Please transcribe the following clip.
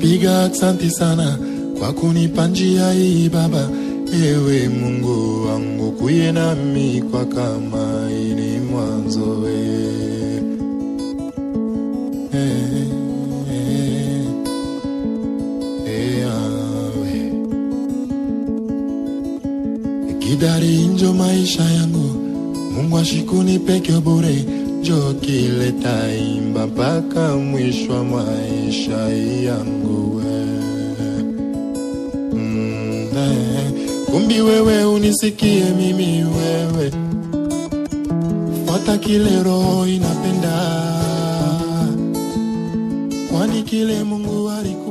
napiga aksanti sana kwa kunipa njia hii Baba, ewe Mungu wangu, kuye nami kwa kama ini mwanzo we. Eh, eh, eh, awe. Kidari njo maisha yangu, Mungu ashikuni peke bure, njo kileta imba mpaka mwisho wa maisha yangu we. Mm, eh, kumbi wewe unisikie mimi wewe, fuata kile roho inapenda, kwani kile Mungu aliku